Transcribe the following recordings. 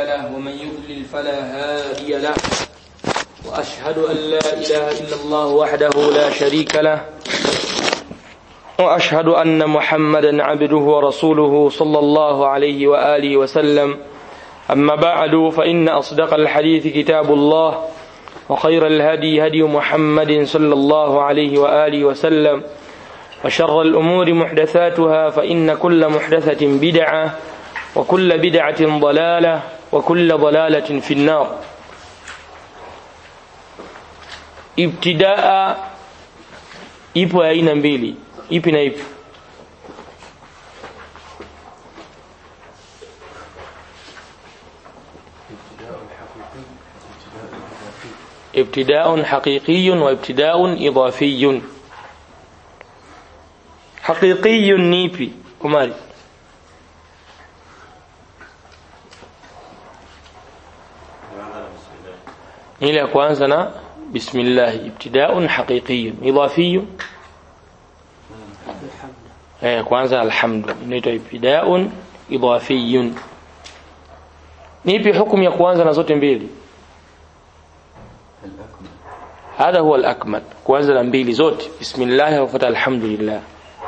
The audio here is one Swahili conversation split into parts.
له ومن يضلل فلا هادي له وأشهد أن لا إله إلا الله وحده لا شريك له وأشهد أن محمدا عبده ورسوله صلى الله عليه وآله وسلم أما بعد فإن أصدق الحديث كتاب الله وخير الهدي هدي محمد صلى الله عليه وآله وسلم وشر الأمور محدثاتها فإن كل محدثة بدعة وكل بدعة ضلالة وكل ضلالة في النار ابتداء ipo aina mbili ipi na ipi ابتداء حقيقي وابتداء إضافي حقيقي نيبي كماري ile ya kwanza na bismillah ibtidaun haqiqiyun idafiyun eh kwanza alhamdu inaitwa ibtidaun idafiyun nipi hukumu ya kwanza na zote mbili هذا هو الأكمل kwanza na mbili zote bismillah wa alhamdulillah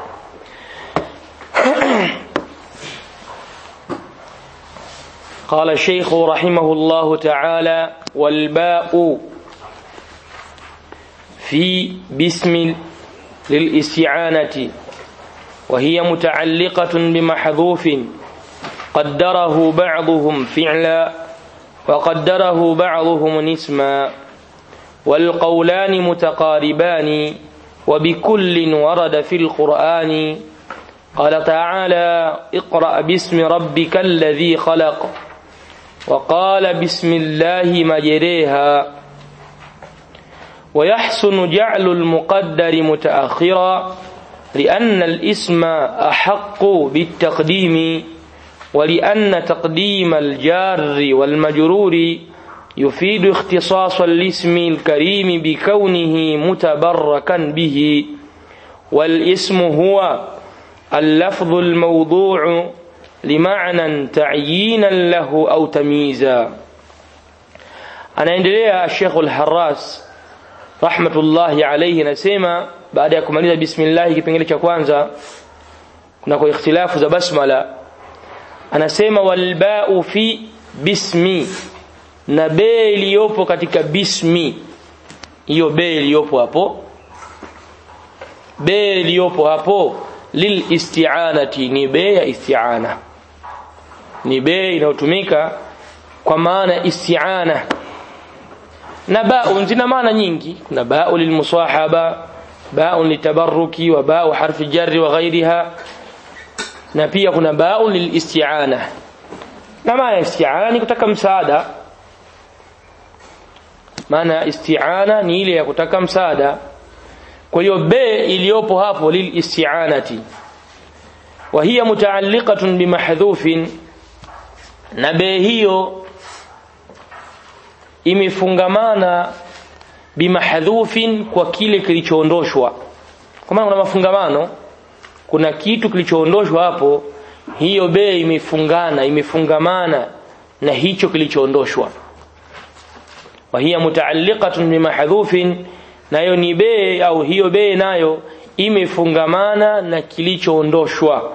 قال الشيخ رحمه الله تعالى والباء في باسم للاستعانة وهي متعلقة بمحذوف قدره بعضهم فعلا وقدره بعضهم اسما والقولان متقاربان وبكل ورد في القرآن قال تعالى اقرأ باسم ربك الذي خلق وقال بسم الله مجريها ويحسن جعل المقدر متأخرا لأن الاسم أحق بالتقديم ولأن تقديم الجار والمجرور يفيد اختصاص الاسم الكريم بكونه متبركا به والاسم هو اللفظ الموضوع لمعنى تعيينا له أو تمييزا anaendelea Sheikh Al-Harras rahmatullahi alayhi nasema baada ya kumaliza bismillah kipengele cha kwanza kuna kwa ikhtilafu za basmala anasema walba'u fi bismi na be iliyopo katika bismi hiyo be iliyopo hapo be iliyopo hapo lil isti'anati ni be ya isti'ana ni be inayotumika kwa maana isti'ana na ba'un zina maana nyingi kuna ba'u lilmusahaba ba'un litabarruki wa ba'u harfi jarri wa ghairiha na pia kuna ba'u lilisti'ana na maana isti'ana ni kutaka msaada maana isti'ana ni ile ya kutaka msaada kwa hiyo be iliyopo hapo lil isti'anati wa hiya mutaalliqatun bimahdhufin na be hiyo imefungamana bimahdhufin kwa kile kilichoondoshwa kwa maana kuna mafungamano kuna kitu kilichoondoshwa hapo hiyo be imefungana imefungamana na hicho kilichoondoshwa wa hiya mutaalliqatun bimahdhufin nayo ni be au hiyo be nayo imefungamana na kilichoondoshwa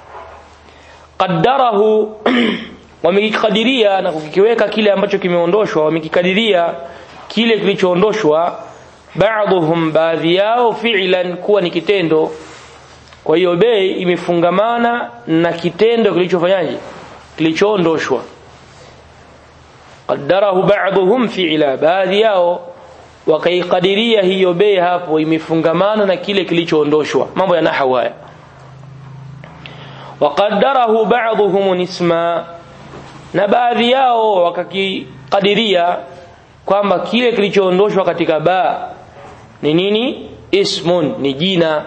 qaddarahu wamekikadiria na kukiweka kile ambacho kimeondoshwa wamekikadiria kile kilichoondoshwa baadhuhum baadhi yao fi'lan kuwa ni kitendo kwa hiyo be imefungamana na kitendo kilichofanyaje kilichoondoshwa qaddarahu ba'dhum fi'la baadhi yao wakaikadiria hiyo bei hapo imefungamana na kile kilichoondoshwa mambo ya nahwu haya waqaddarahu ba'dhum isma na baadhi yao wakakikadiria kwamba kile kilichoondoshwa katika ba ni nini ismun ni jina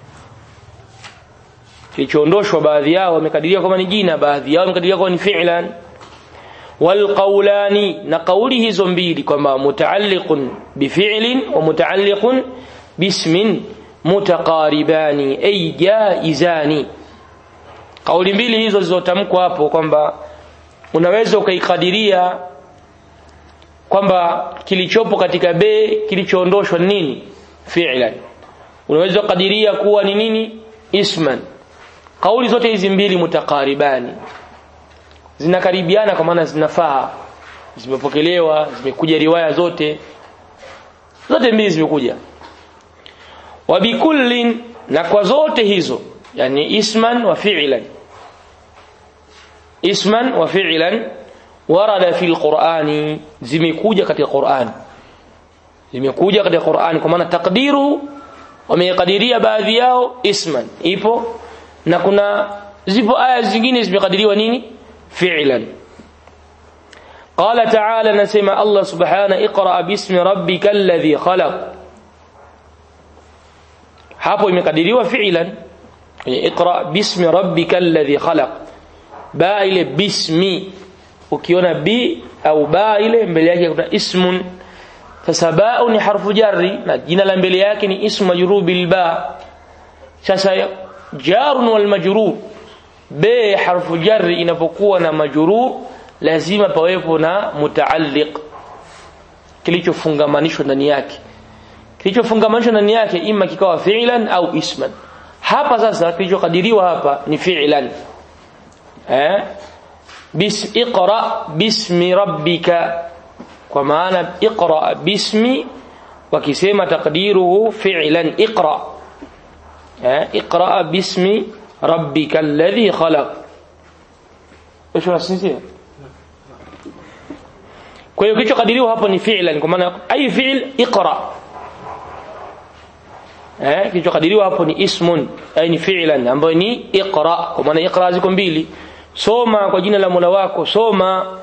kilichoondoshwa baadhi yao wamekadiria kwamba ni jina baadhi yao wamekadiria kwamba ni fi'lan والقولان نقوله hizo mbili kwamba mutaalliqun bifi'lin wa mutaalliqun bismin mutaqaribani ay jaizani kauli mbili hizo zilizotamkwa hapo kwamba unaweza ukaikadiria kwamba kilichopo katika be kilichoondoshwa ni nini fi'lan unaweza kukadiria kuwa ni nini isman kauli zote hizi mbili mutakaribani zinakaribiana kwa maana zinafaa zimepokelewa zimekuja riwaya zote zote mbili zimekuja wa bikullin na kwa zote hizo yani isman wa fi'lan isman wa fi'lan warada fi alqur'ani zimekuja katika Qur'an zimekuja katika Qur'an kwa maana takdiru wamekadiria baadhi yao isman ipo na kuna zipo aya zingine zimekadiriwa nini fi'lan قال تعالى نسمع الله سبحانه اقرأ باسم ربك الذي خلق hapo imekadiriwa fi'lan iqra bismi rabbika alladhi khalaq ba ile bismi ukiona bi au ba ile mbele yake kuna ismun sasa ba ni harfu jarri na jina la mbele yake ni ismu majrur bil ba sasa jarun wal majrur be harfu jarri inapokuwa na majrur lazima pawepo na mutaalliq kilichofungamanishwa ndani yake kilichofungamanishwa ndani yake ima kikawa fi'lan au isman hapa sasa kilichokadiriwa hapa ni fi'lan eh bis iqra bismi rabbika kwa maana iqra bismi wakisema takdiruhu fi'lan iqra eh iqra bismi rabbika alladhi khalaq ايش unasinzia kwa hiyo kilichokadiriwa hapo ni fi'lan kwa maana ai fi'l iqra eh kilichokadiriwa hapo ni ismun ai ni fi'lan ambayo ni iqra kwa maana iqra ziko mbili soma kwa jina la Mola wako soma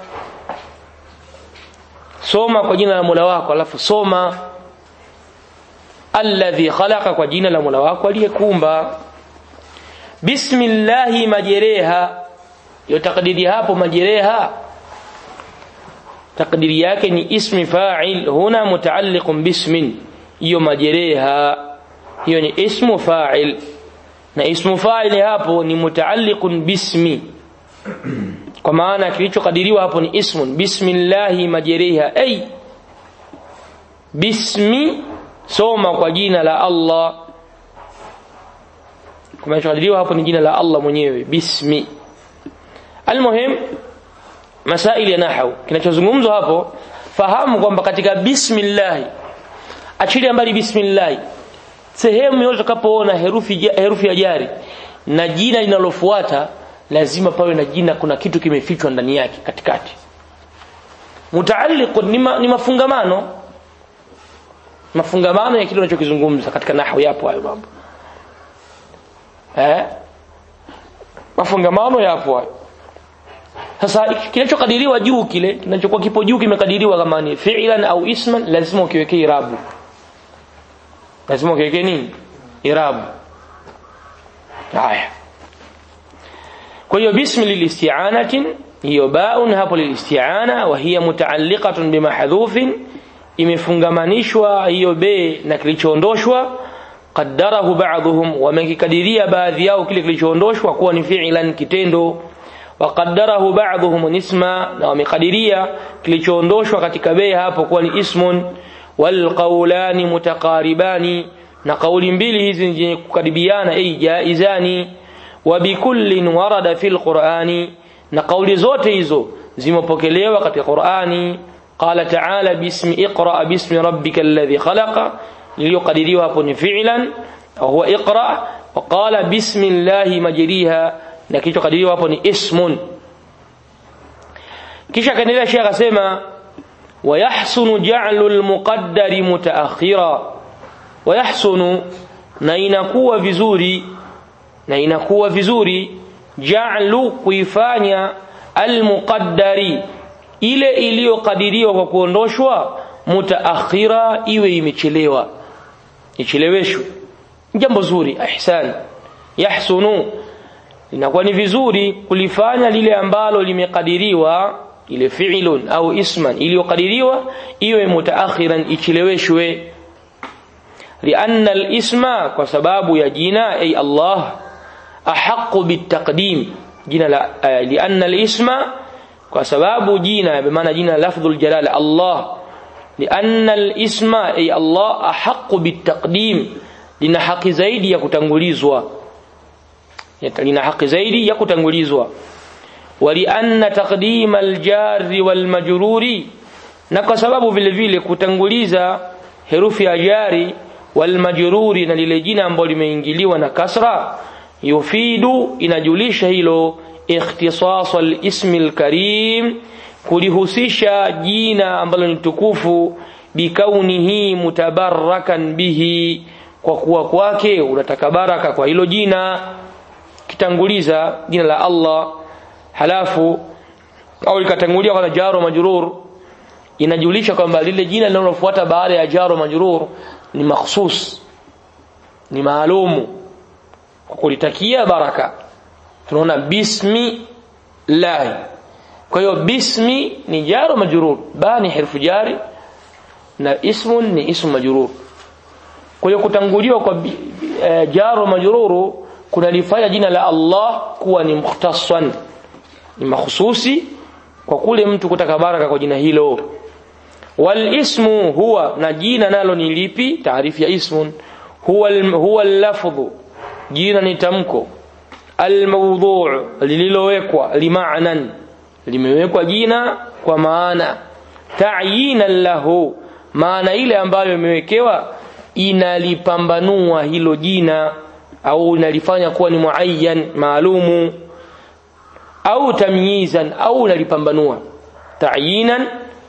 soma kwa jina la Mola wako alafu soma alladhi khalaqa kwa jina la Mola wako aliyekuumba bismillahi majereha yo takdiri hapo majereha takdiri yake ni ismi fa'il huna mutaalliqun bismin hiyo majereha hiyo ni ismu fa'il na ismu fa'il hapo ni mutaalliqun bismi kwa maana kilichokadiriwa hapo ni ismun bismillahi majereha ay bismi soma kwa jina la Allah kilichokadiriwa hapo ni jina la Allah mwenyewe bismi almuhim masaili ya nahwu kinachozungumzwa hapo fahamu kwamba katika bismillah achilia mbali bismillah sehemu yote utakapoona herufi herufi ya jari na jina linalofuata lazima pawe na jina kuna kitu kimefichwa ndani yake katikati mutaalliq ni, ma, ni mafungamano mafungamano ya kile unachokizungumza katika nahwu yapo hayo mambo eh mafungamano yapo hayo sasa kinachokadiriwa juu kile kinachokuwa kipo juu kimekadiriwa kama ni fi'lan au isman lazima ukiwekee irabu lazima ukiwekee nini irabu haya kwa hiyo bismi lilisti'anatin hiyo baun hapo lilisti'ana wa hiya mutaalliqatun bimahdhufin imefungamanishwa hiyo be na kilichoondoshwa qaddarahu ba'dhum wamekikadiria baadhi yao kile kilichoondoshwa kuwa ni fi'lan kitendo وقدره بعضهم اسما na wamekadiria kilichoondoshwa katika bei hapo kuwa ni ismun walqaulani mutaqaribani na kauli mbili hizi zenye kukaribiana ay jaizani wa bikullin warada fil qur'ani na kauli zote hizo zimepokelewa katika Qur'ani qala ta'ala bismi iqra bismi rabbika alladhi khalaqa liliyokadiriwa hapo ni fi'lan huwa iqra wa qala bismillahi majriha na kilichokadiriwa hapo ni ismun kisha kaendelea Sheikh akasema wayahsunu ja'lu al-muqaddari mutaakhira wayahsunu na inakuwa vizuri na inakuwa vizuri ja'lu kuifanya al-muqaddari ile iliyokadiriwa kwa kuondoshwa mutaakhira iwe imechelewa icheleweshwe jambo zuri ihsan yahsunu inakuwa ni vizuri kulifanya lile ambalo limekadiriwa ile fi'lun au isman iliyokadiriwa iwe mutaakhiran icheleweshwe lianna al-isma kwa sababu ya jina ay Allah ahqqu bitaqdim jina la lianna al-isma kwa sababu jina maana jina lafdhul jalala Allah lianna al-isma ay Allah ahqqu bitaqdim lina haki zaidi ya kutangulizwa lina haki zaidi ya kutangulizwa walianna taqdim al-jar wal majruri na kwa sababu vile vile kutanguliza herufi ya jari wal majruri na lile jina ambalo limeingiliwa na kasra yufidu inajulisha hilo ikhtisas al-ism al-karim kulihusisha jina ambalo ni tukufu bikaunihi mutabarrakan bihi kwa kuwa kwake unataka baraka kwa hilo jina kitanguliza jina la Allah halafu au likatangulia kwa jaro majrur inajulisha kwamba lile jina linalofuata baada ya jaro majrur ni makhsus ni maalumu kwa kulitakia baraka tunaona bismi lahi kwa hiyo bismi ni jaro majrur ba ni harfu jari na ismun ni ismu majrur kwa hiyo kutanguliwa kwa e, jaro majruru kunalifanya jina la Allah kuwa ni mukhtassan ni mahususi kwa kule mtu kutaka baraka kwa jina hilo wal ismu huwa na jina nalo ni lipi taarifu ya ismun huwa huwa lafdhu jina ni tamko almawdhu' lililowekwa lima'nan limewekwa jina kwa maana ta'yinan lahu maana ile ambayo imewekewa inalipambanua hilo jina au inalifanya kuwa ni muayyan maalumu au tamyizan au inalipambanua ta'yinan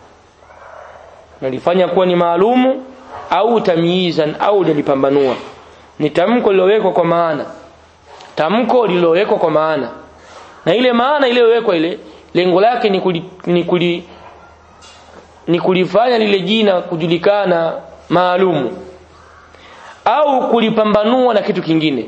nalifanya kuwa ni maalumu au tamyizan au inalipambanua ni tamko lilowekwa kwa maana tamko lilowekwa kwa maana na ile maana iliyowekwa ile lengo lake ni kuli, ni kuli ni kulifanya lile jina kujulikana maalumu au kulipambanua na kitu kingine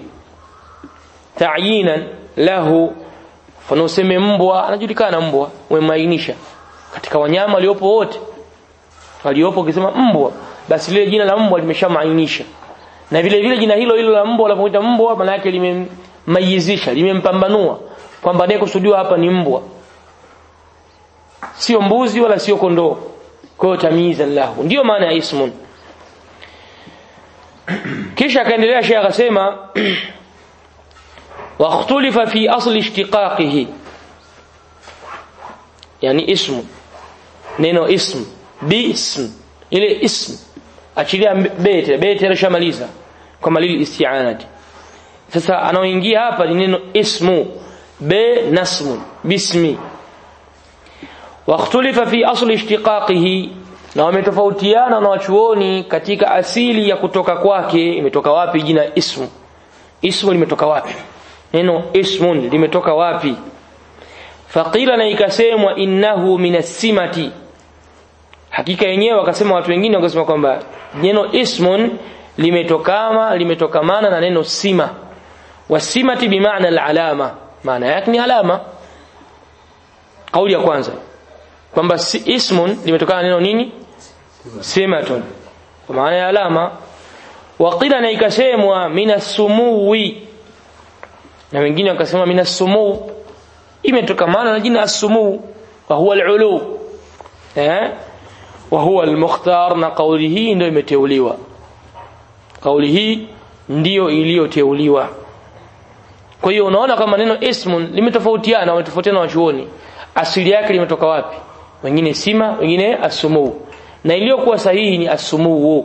ta'yinan lahu mfano useme mbwa anajulikana mbwa umemainisha katika wanyama waliopo wote waliopo ukisema mbwa basi lile jina la mbwa limeshamainisha na vile vile jina hilo hilo la mbwa unapoita mbwa maana yake limemmayizisha limempambanua kwamba ndiye kusudiwa hapa ni mbwa sio mbuzi wala sio kondoo kwa hiyo tamyizan lahu ndio maana ya ismun kisha akaendelea Sheikh akasema واختلف في أصل اشتقاقه يعني اسم neno ism bism ile ism achilia bete bete alishamaliza kama lili isti'anati sasa anaoingia hapa ni neno ismu be nasmun bismi واختلف في أصل اشتقاقه na wametofautiana na wachuoni katika asili ya kutoka kwake imetoka wapi jina ismu ismu limetoka wapi neno ismun limetoka wapi faqila na ikasemwa innahu minasimati hakika yenyewe wakasema watu wengine wakasema kwamba neno ismun limetokama limetokamana na neno sima wasimati bimaana alalama maana yake ni alama kauli ya kwanza kwamba si ismun limetokana na neno nini simatun kwa maana ya alama waqila na ikasemwa minasumuwi na wengine wakasema minasumuu imetokamana na jina as-sumuu wa huwa al-ulu eh wa huwa al-mukhtar na kauli hii ndio imeteuliwa kauli hii ndiyo iliyoteuliwa kwa hiyo unaona kama neno ismun limetofautiana wametofautiana wachuoni asili yake limetoka wapi wengine sima wengine asumuu na iliyokuwa sahihi ni asumuu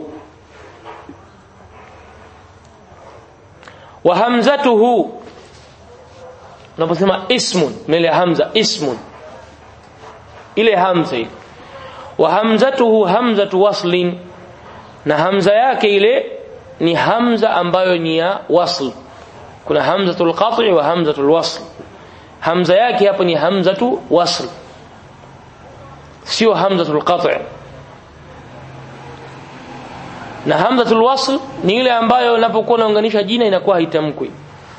wa hamzatuhu unaposema ismun mbele hamza ismun ile hamza ile wa hamzatuhu hamzatu waslin na hamza yake ile ni hamza ambayo ni ya wasl kuna hamzatul qat'i wa hamzatul wasl hamza yake hapo ni hamzatu wasl sio hamzatul qat'i na hamzatul wasl ni ile ambayo unapokuwa unaunganisha jina inakuwa haitamkwi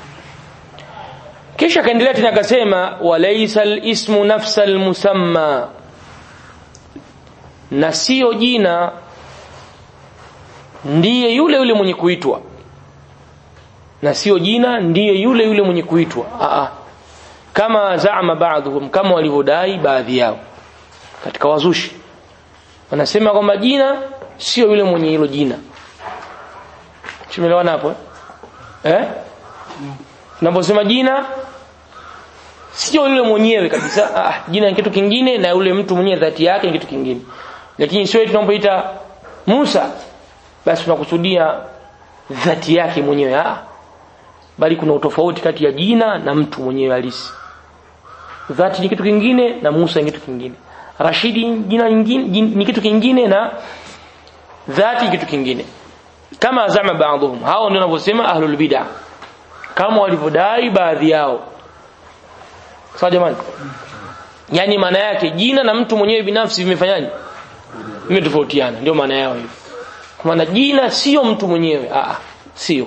kisha kaendelea tena akasema walaysa alismu nafsa almusamma na sio jina ndiye yule yule mwenye kuitwa na sio jina ndiye yule yule mwenye kuitwa a kama zaama baadhuhum kama walivyodai baadhi yao katika wazushi wanasema kwamba jina sio yule mwenye hilo jina tumeelewana hapo eh, eh? tunaposema jina sio yule mwenyewe kabisa ah, jina ni kitu kingine na yule mtu mwenyewe dhati yake ni kitu kingine lakini sio tunapoita Musa basi tunakusudia dhati yake mwenyewe ah bali kuna utofauti kati ya jina na mtu mwenyewe halisi dhati ni kitu kingine na Musa ni kitu kingine Rashidi jina lingine ni kitu kingine na dhati ni kitu kingine kama zama baadhum hao ndio wanavyosema ahlul bid'ah kama walivyodai baadhi yao sawa jamani yani maana yake jina na mtu mwenyewe binafsi vimefanyaje vimetofautiana ndio maana yao hiyo kwa maana jina sio mtu mwenyewe a sio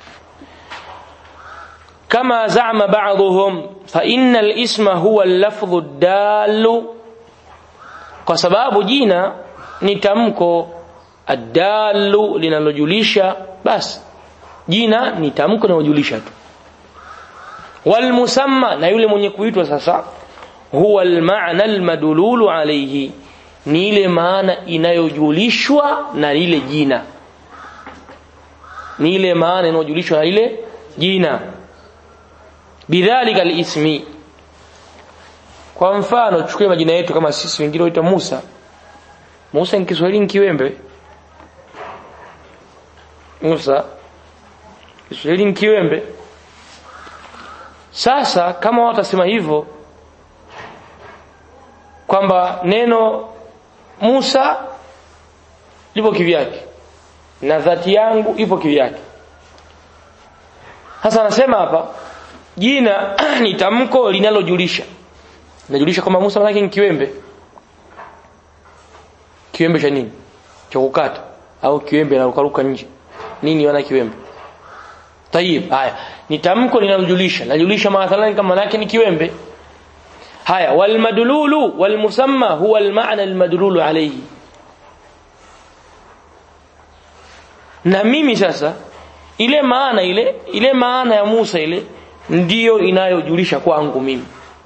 kama zama baadhuhum fa innal isma huwa al-lafdhu ad-dallu kwa sababu jina ni tamko ad-dallu linalojulisha basi jina ni tamko linalojulisha tu wal musamma na yule mwenye kuitwa sasa huwa al-ma'na al-madlulu alayhi ni ile maana inayojulishwa na lile jina ni ile maana inayojulishwa na lile jina bidhalika alismi kwa mfano chukue majina yetu kama sisi wengine waita Musa Musa ni Kiswahili ni kiwembe Musa Kiswahili ni kiwembe sasa kama watasema hivyo kwamba neno Musa lipo kivyake na dhati yangu ipo kivyake sasa anasema hapa jina ni tamko linalojulisha linajulisha kwamba Musa manake ni kiwembe kiwembe cha nini cha kukata au kiwembe na rukaruka nje nini wana kiwembe tayib haya ni tamko linalojulisha linajulisha mathalan kama manake ni kiwembe haya wal madlulu wal musamma huwa al ma'na al madlulu alayhi na mimi sasa ile maana ile ile maana ya Musa ile ndiyo inayojulisha kwangu mimi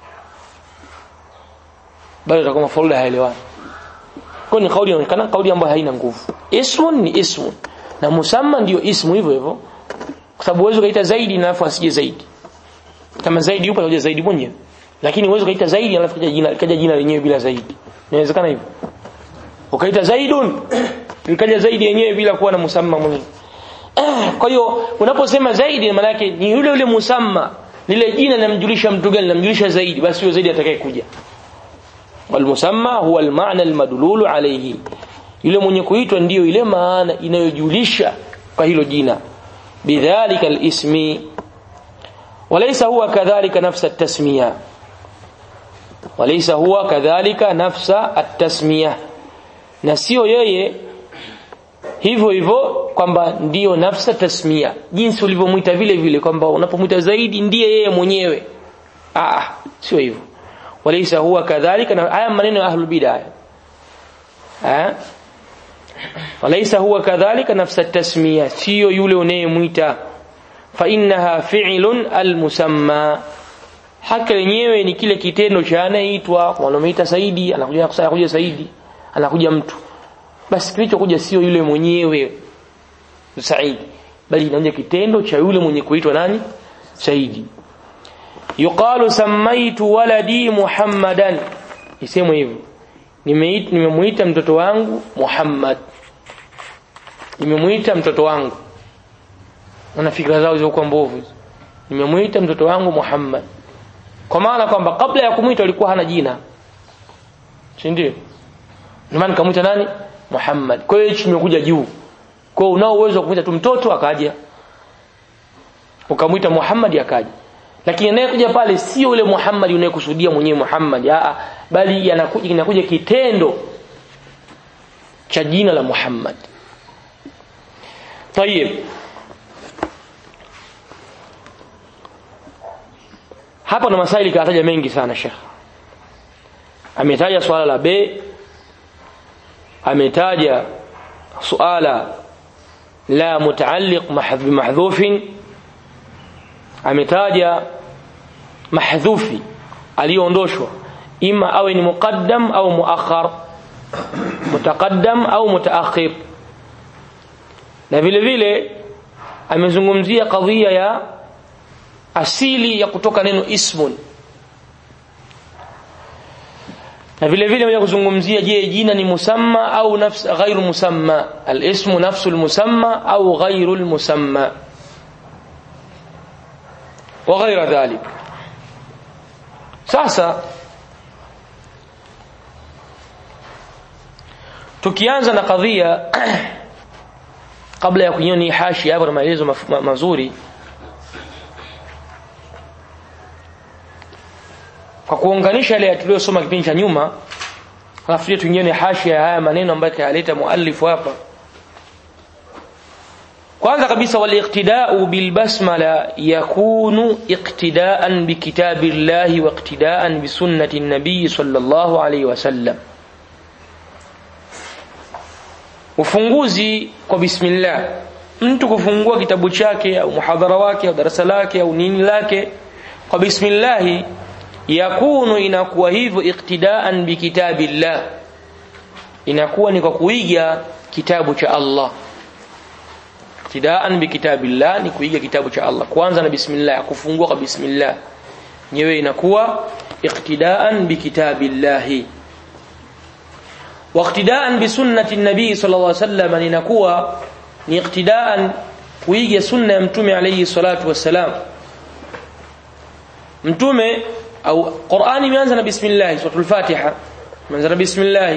bado itakuwa mafaulu haelewani kwa ni kauli inaonekana kauli ambayo haina nguvu ismun ni ismun na musamma ndiyo ismu hivyo hivyo kwa sababu uwezo kaita zaidi na alafu asije zaidi kama zaidi yupo atakuja zaidi mwenyewe lakini uwezo kaita zaidi alafu kaja jina kaja jina lenyewe bila zaidi inawezekana hivyo ukaita zaidun ikaja zaidi yenyewe bila kuwa na musamma mwenyewe kwa hiyo unaposema zaidi maana yake ni yule yule musamma lile jina linamjulisha mtu gani linamjulisha zaidi basi huyo zaidi atakaye kuja والمسمى هو المعنى المدلول عليه yule mwenye kuitwa ndiyo ile maana inayojulisha kwa hilo jina bidhalika alismi walaysa huwa kadhalika nafsa at-tasmiya walaysa huwa kadhalika nafsa at-tasmiya na sio yeye hivyo hivyo kwamba ndiyo nafsa tasmia jinsi ulivyomuita vile vile kwamba unapomuita zaidi ndiye yeye mwenyewe ah sio hivyo walaysa huwa kadhalika na haya maneno ya ahlul bid'ah eh walaysa huwa kadhalika nafsa tasmiya sio yule unayemuita fa innaha fi'lun almusamma haki lenyewe ni kile kitendo cha anayeitwa wanamuita Saidi anakuja anakuja Saidi anakuja mtu basi kilichokuja sio yule mwenyewe Saidi bali inakuja kitendo cha yule mwenye kuitwa nani Saidi yuqalu samaitu waladi muhammadan isemwe hivyo nimemuita mtoto wangu Muhammad nimemuita mtoto wangu na fikra zao zilikuwa mbovu nimemuita mtoto wangu Muhammad kwa maana kwamba kabla ya kumuita alikuwa hana jina si ndio ndio maana kamuita nani Muhammad kwa hiyo hichi kimekuja juu kwa hiyo unao uwezo wa kumuita tu mtoto akaja ukamuita Muhammad akaja lakini anayekuja pale sio yule Muhammad unayekusudia mwenyewe Muhammad a bali yanakuja inakuja kitendo cha jina la Muhammad طيب hapa na masaili kataja mengi sana Sheikh ametaja swala la be ametaja suala la mutaalliq mahdhufin ametaja mahdhufi aliyoondoshwa ima awe ni muqaddam au muakhar mutaqaddam au mutaakhir na vile vile amezungumzia kadhia ya asili ya kutoka neno ismun na vile vile moja kuzungumzia je jina ni musamma au nafs ghairu musamma al-ismu nafsu al-musamma au ghairu al-musamma wa ghaira dhalik sasa tukianza na kadhia kabla ya kunyoni hashi hapo na maelezo maf- ma- mazuri kwa kuunganisha yale tuliyosoma kipindi cha nyuma alafu tuingie hashia ya haya maneno ambayo kayaleta muallifu hapa kwanza kabisa waliqtida'u bilbasmala yakunu iqtida'an bikitabillahi wa iqtida'an bisunnati nabii sallallahu alayhi wasallam ufunguzi kwa bismillah mtu kufungua kitabu chake au muhadhara wake au darasa lake au nini lake kwa bismillah yakunu inakuwa hivyo iqtidaan bikitabillah inakuwa ni kwa kuiga kitabu cha Allah iqtidaan bikitabillah ni kuiga kitabu cha Allah kwanza na bismillah kufungua kwa bismillah nyewe inakuwa iqtidaan bikitabillah واقتداء بسنة النبي صلى الله عليه وسلم لنكوى ni iqtidaan kuiga sunna ya mtume alayhi salatu wassalam mtume au Qur'ani imeanza na bismillah suratul Fatiha imeanza na bismillah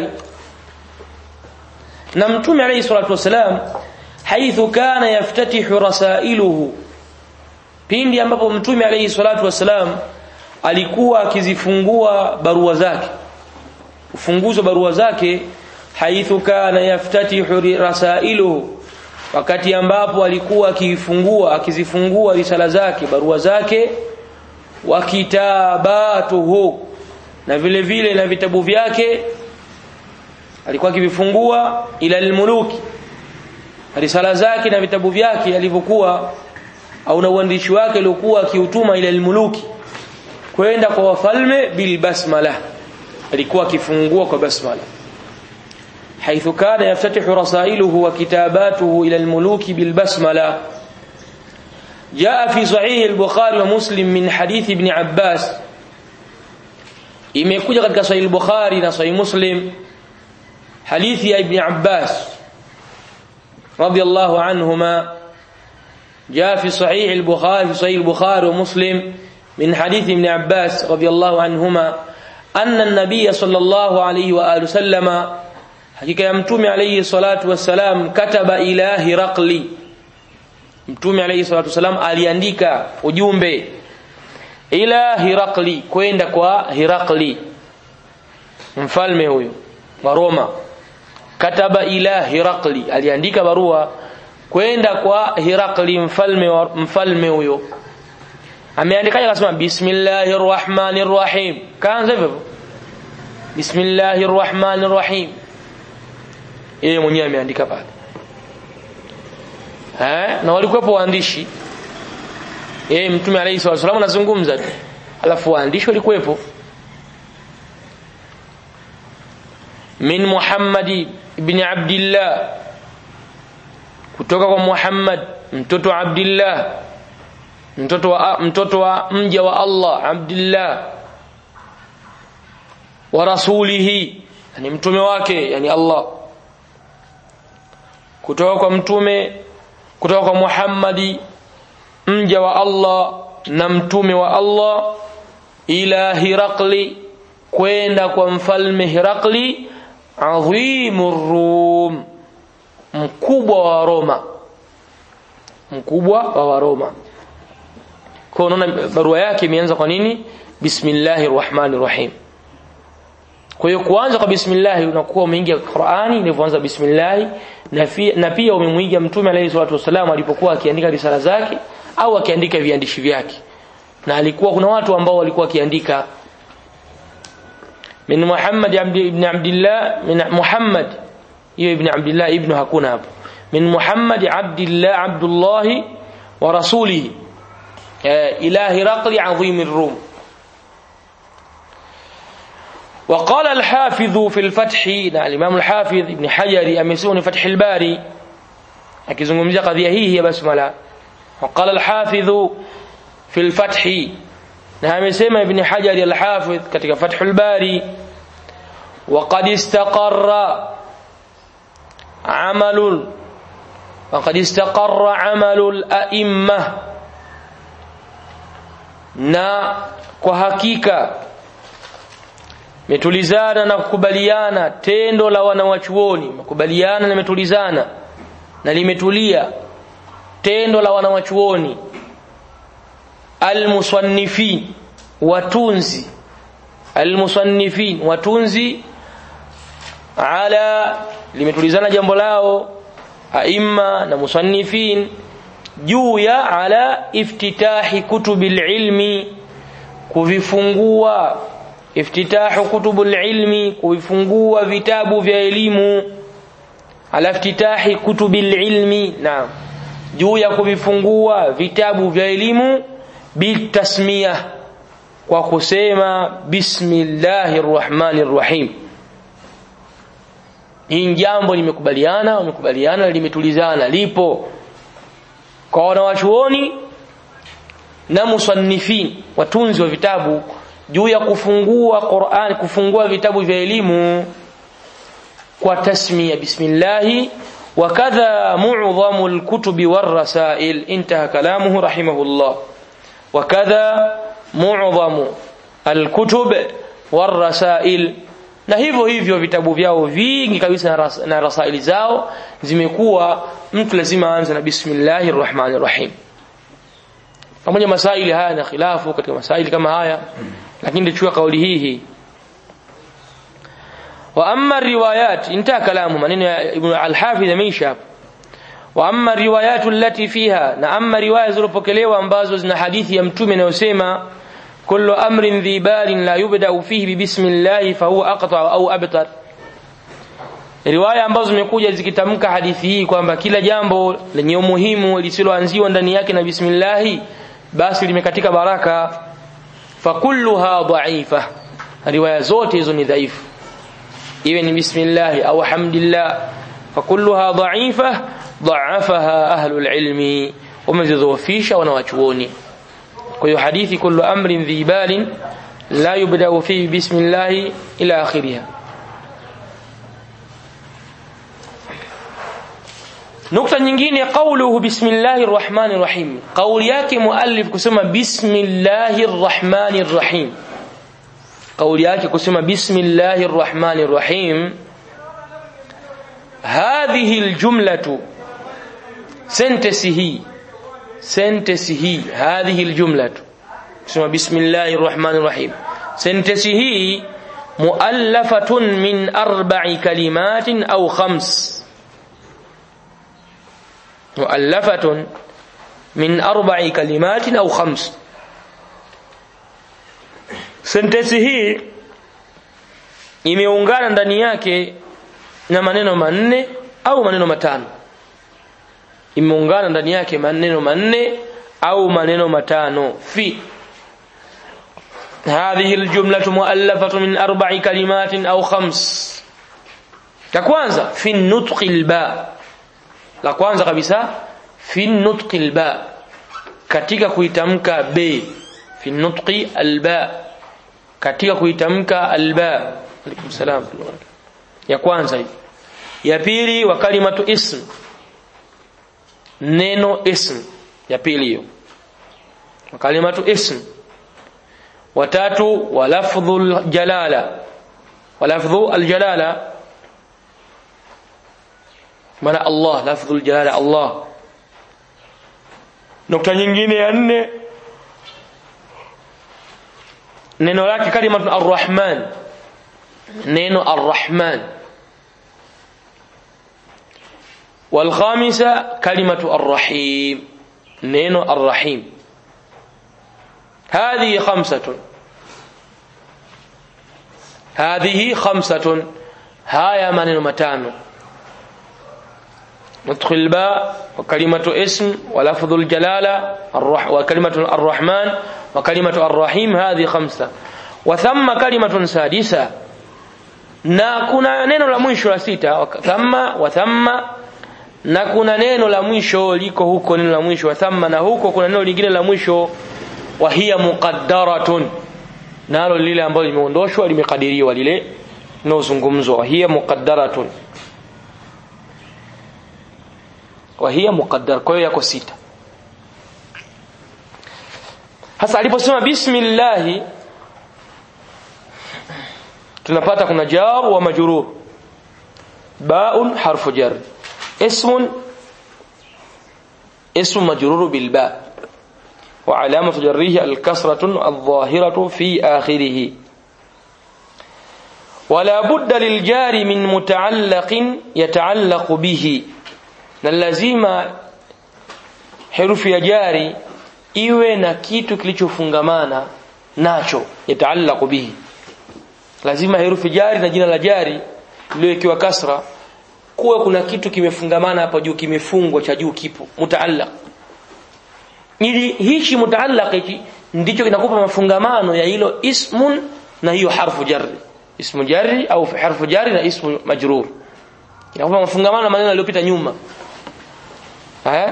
na mtume alayhi salatu wassalam haithu kana yaftatihu rasailuhu pindi ambapo mtume alayhi salatu wassalam alikuwa akizifungua barua zake ufunguzi wa barua zake haithu kana yaftatihu rasailuhu wakati ambapo alikuwa akifungua akizifungua risala zake barua zake wa kitabatuhu na vile vile na vitabu vyake alikuwa akivifungua ila almuluki risala zake na vitabu vyake alivyokuwa au na uandishi wake aliokuwa akiutuma ila almuluki kwenda kwa wafalme bil basmala alikuwa akifungua kwa basmala حيث كان يفتتح رسائله وكتاباته إلى الملوك بالبسملة جاء في صحيح البخاري ومسلم من حديث ابن عباس imekuja katika sahih al-Bukhari na sahih Muslim hadithi ya Ibn Abbas radiyallahu anhuma جاء في صحيح البخاري في صحيح البخاري ومسلم من حديث ابن عباس رضي الله عنهما أن النبي صلى الله عليه وآله وسلم hakika ya mtume alayhi salatu wassalam kataba ila hiraqli mtume alayhi salatu wassalam aliandika ujumbe ila hiraqli kwenda kwa hiraqli mfalme huyo wa Roma kataba ila hiraqli aliandika barua kwenda kwa hiraqli mfalme wa mfalme huyo ameandikaje akasema bismillahir rahmanir rahim kaanza hivyo bismillahir rahmanir rahim yeye mwenyewe ameandika pale eh na walikuwepo waandishi yeye mtume alayhi salatu wasallam anazungumza tu alafu waandishi walikuwepo min Muhammad ibn Abdullah kutoka kwa Muhammad mtoto wa Abdullah mtoto wa mtoto wa mja wa Allah Abdullah wa rasulihi yani mtume wake yani Allah kutoka kwa mtume kutoka kwa Muhammadi mja wa Allah na mtume wa Allah ila Hirakli kwenda kwa mfalme Hirakli adhimur Rum mkubwa wa Roma mkubwa wa Waroma kwa unaona barua yake imeanza kwa nini bismillahir rahmanir rahim kwa hiyo kuanza kwa bismillah unakuwa umeingia Qur'ani ilivyoanza bismillah na, na pia umemwiga mtume alayhi salatu wasallam alipokuwa akiandika risala zake au akiandika viandishi vyake na alikuwa kuna watu ambao walikuwa akiandika min Muhammad ibn Abdullah min Muhammad hiyo ibn Abdullah ibn hakuna hapo min Muhammad Abdullah Abdullah wa rasulihi ila Hiraqli azim ar-Rum وقال الحافظ في الفتح na الإمام الحافظ ابن حجر amesema فتح الباري akizungumzia kadhia hii ya basmala وقال الحافظ في الفتح na amesema ibn hajar al-hafidh katika fathul bari وقد استقر عمل وقد استقر عمل الأئمة na kwa hakika metulizana na kukubaliana tendo la wanawachuoni makubaliana na metulizana na limetulia tendo la wanawachuoni almusannifin watunzi almusannifin watunzi ala limetulizana jambo lao aimma na musannifin juu ya ala iftitahi kutubil ilmi kuvifungua iftitahu kutubul ilmi kuvifungua vitabu vya elimu ala iftitahi kutubil ilmi naam juu ya kuvifungua vitabu vya elimu bitasmiyah kwa kusema bismillahir rahmanir rahim hii jambo limekubaliana wamekubaliana limetulizana lipo kwa wanawachuoni na musannifin watunzi wa vitabu juu ya kufungua Qur'an kufungua vitabu vya elimu kwa tasmiya bismillah وكذا معظم الكتب والرسائل انتهى كلامه رحمه الله وكذا معظم الكتب والرسائل na hivyo hivyo vitabu vyao vingi kabisa na, ras, na rasaili zao zimekuwa mtu lazima aanze na bismillahir rahmanir rahim pamoja masaili haya na khilafu katika masaili kama haya lakini tuchukua kauli hii hii wa amma riwayat inta kalamu maneno ya ibn al-hafidh ameisha wa amma riwayat allati fiha na amma riwaya zilizopokelewa ambazo zina hadithi ya mtume inayosema kullu amrin dhi balin la yubda fihi bismillah fa huwa aqta au abtar riwaya ambazo zimekuja zikitamka hadithi hii kwamba kila jambo lenye umuhimu lisiloanziwa ndani yake na bismillah basi limekatika baraka fa kulluha dha'ifa riwaya zote hizo ni dhaifu iwe ni bismillah au hamdillah fa kulluha dha'ifa dha'afaha ahlul ilmi wamezidhoofisha wanawachuoni kwa hiyo hadithi kullu amrin dhi balin la yubda fi bismillah ila akhiriha nukta nyingine qawluhu bismillahir rahmanir rahim kauli yake muallif kusema bismillahir rahmanir rahim kauli yake kusema bismillahir rahmanir rahim hadhihi aljumlatu sentence hii sentence hii hadhihi aljumlatu kusema bismillahir rahmanir rahim sentence hii muallafatun min arba'i kalimatin au khams muallafatun min arba'i kalimatin au khams sentensi hii imeungana ndani yake na maneno manne au maneno matano imeungana ndani yake maneno manne au maneno matano fi هذه الجملة مؤلفة من أربع كلمات أو خمس la kwanza fi nutqi alba la kwanza kabisa fi nutqi alba katika kuitamka b fi nutqi alba katika kuitamka alba alaikum salam ya kwanza hii ya pili wa kalimatu ism neno ism ya pili hiyo wa kalimatu ism watatu wa lafdhul jalala wa lafdhu aljalala maana Allah lafdhul jalala Allah nukta nyingine ya nne neno lake kalimatu arrahman neno arrahman والخامسة كلمة الرحيم نينو الرحيم هذه خمسة هذه خمسة هايا من متانو نطق الباء وكلمة اسم ولفظ الجلالة الرح وكلمة الرحمن وكلمة الرحيم هذه خمسة وثم كلمة سادسة na kuna neno la mwisho la sita thamma wa thamma na kuna neno la mwisho liko huko neno la mwisho wa thamma na huko kuna neno lingine la mwisho wa hiya muqaddaratun nalo lile ambalo limeondoshwa limekadiriwa lile linozungumzwa hiya muqaddaratun wa hiya muqaddar kwa hiyo yako sita hasa aliposema bismillah tunapata kuna jar wa majrur baun harfu jar اسم اسم مجرور بالباء وعلامة جره الكسرة الظاهرة في آخره ولا بد للجار من متعلق يتعلق به لازم حرف ya jari iwe na kitu kilichofungamana nacho yataallaqu bihi lazima herufi jari na jina la jari lililowekewa kasra kuwe kuna kitu kimefungamana hapa juu kimefungwa cha juu kipo mutaallaq ili hichi mutaallaq hichi ndicho kinakupa mafungamano ya hilo ismun na hiyo harfu jarri ismu jarri au harfu jarri na ismu majrur kinakupa mafungamano na maneno yaliyopita nyuma eh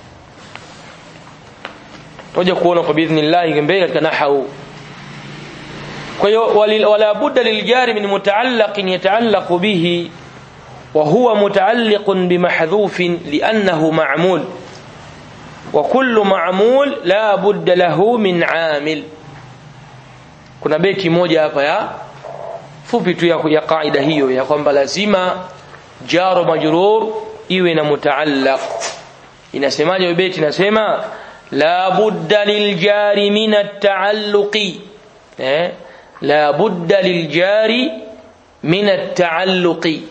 toja kuona kwa biidhnillah mbele katika nahau kwa hiyo wala budda liljari min mutaallaqin yataallaqu bihi وهو متعلق بمحذوف لأنه معمول وكل معمول لا بد له من عامل kuna beti moja hapa ya fupi tu ya, ya kaida hiyo ya kwamba lazima jaro majrur iwe na mutaallaq inasemaje beti inasema la budda liljari min at-taalluqi eh la budda liljari min at-taalluqi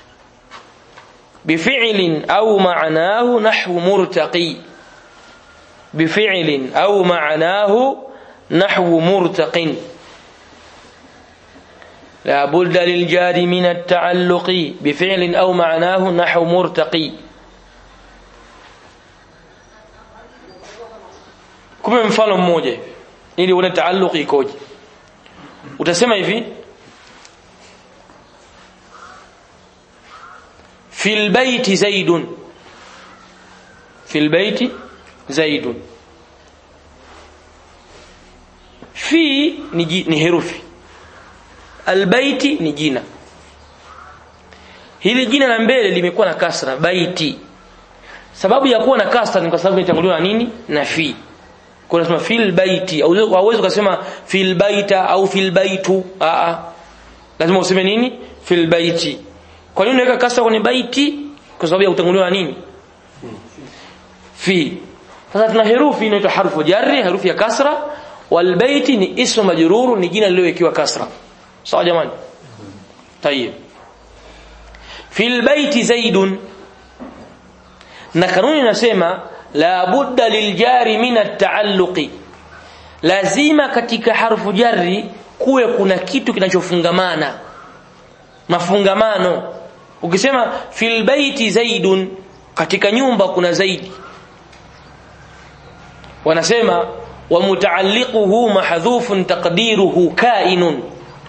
بفعل أو معناه نحو مرتقي بفعل أو معناه نحو مرتق لا بد للجار من التعلق بفعل أو معناه نحو مرتقي kupe mfano mmoja ili uone taalluqi ikoje utasema hivi في البيت زيد في البيت زيد في ni herufi albaiti ni jina hili jina la mbele limekuwa na kasra baiti sababu ya kuwa na kasra ni kwa sababu imetanguliwa na nini na fi kwa nasema fil baiti au hauwezi kusema fil baita au fil baitu a a lazima useme nini fil baiti kwa nini unaweka kasra kwenye baiti kwa sababu ya kutanguliwa na nini fi sasa tuna herufi inaitwa harfu jarri herufi ya kasra wal baiti ni ismu majruru ni jina lililowekewa kasra sawa jamani tayeb fil baiti zaidun na kanuni inasema la budda liljari min at-taalluqi lazima katika harfu jarri kuwe kuna kitu kinachofungamana mafungamano ukisema fil baiti zaidun katika nyumba kuna zaidi wanasema wa mutaalliquhu mahdhufun taqdiruhu kainun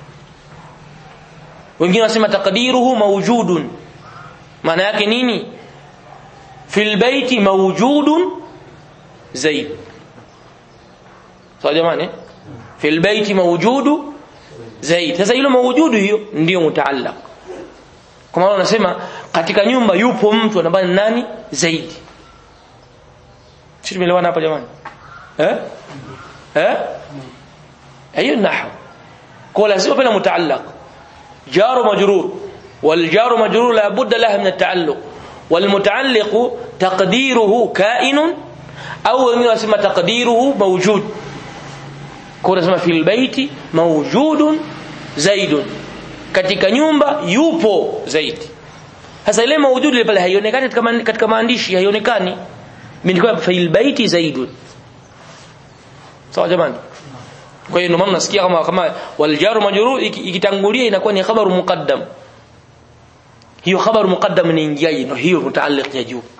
wengine wanasema taqdiruhu mawjudun maana yake nini fil baiti mawjudun zaid sawa jamani fil baiti mawjudu zaid sasa hilo mawjudu hiyo ndio mutaallaq kwa maana wanasema katika nyumba yupo mtu ambaye ni nani zaidi sisi tumeelewana hapa jamani eh eh hiyo nahwu kwa lazima pale mutaallaq jar majrur wal jar majrur la budda laha min at-taalluq wal mutaalliq taqdiruhu kainun au wengine wanasema taqdiruhu mawjud kwa nasema fil baiti mawjudun zaidun katika nyumba yupo zaidi sasa ile mawjud ile pale haionekani katika katika maandishi haionekani mimi nilikuwa fil baiti zaidun sawa jamani kwa hiyo ndio maana nasikia kama kama wal jaru majrur ikitangulia inakuwa ni khabaru muqaddam hiyo khabaru muqaddam ni ingiaje ndio hiyo mutaalliq ya juu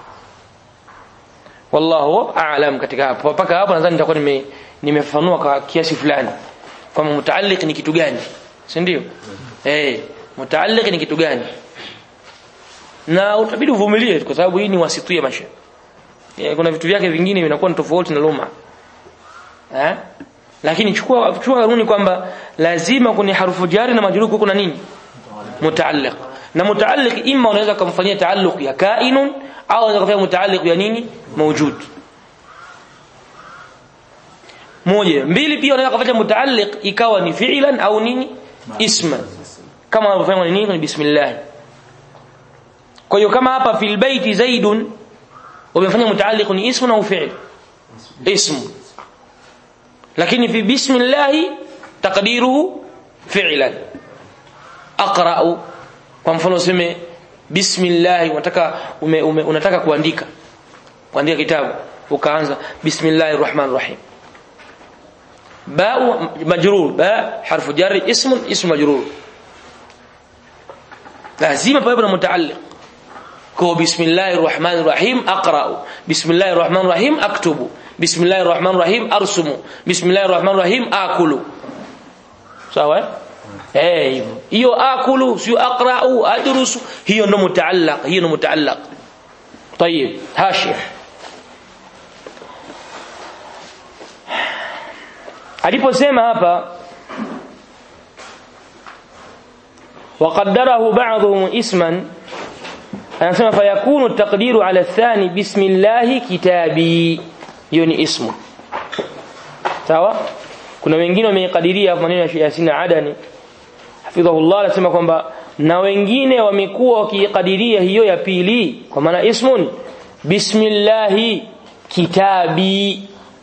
wallahu a'lam katika hapo mpaka hapo nadhani nitakuwa nime nimefafanua kwa kiasi fulani kwamba mutaalliq ni kitu gani si ndio eh mutaalliq ni kitu gani na utabidi uvumilie kwa sababu hii ni wasitu ya maisha kuna vitu vyake vingine vinakuwa ni tofauti na luma eh lakini chukua chukua kanuni kwamba lazima kwenye harufu jari na majrur kuna nini mutaalliq na mutaalliq imma unaweza kumfanyia taalluq ya kainun au unaweza kufanya mutaalliq ya nini mawjud moja mbili pia unaweza kufanya mutaalliq ikawa ni fi'lan au nini isman kama unavyofanya nini ni bismillah kwa hiyo kama hapa fil baiti zaidun umefanya mutaalliq ni ismu au fi'l ismu lakini fi bismillah taqdiruhu fi'lan aqra'u kwa mfano useme bismillah unataka ume, ume, unataka kuandika kuandika kitabu ukaanza bismillahir rahmanir rahim باء مجرور باء حرف جر اسم اسم مجرور لازم pawe na mutaalliq kwa bismillahir rahmanir rahim aqra'u bismillahir rahmanir rahim aktubu bismillahir rahmanir rahim arsumu bismillahir rahmanir rahim akulu sawa eh hivyo hiyo akulu sio aqra'u adrusu hiyo ndo mutaallaq hiyo ndo mutaallaq طيب هاشيه aliposema hapa وقدره بعضهم اسما anasema fayakunu taqdiru ala thani bismillah kitabi hiyo ni ismu sawa kuna wengine wameikadiria maneno ya Yasin Adani hafidhahullah anasema kwamba na wengine wamekuwa wakiikadiria hiyo ya pili kwa maana ismun bismillah kitabi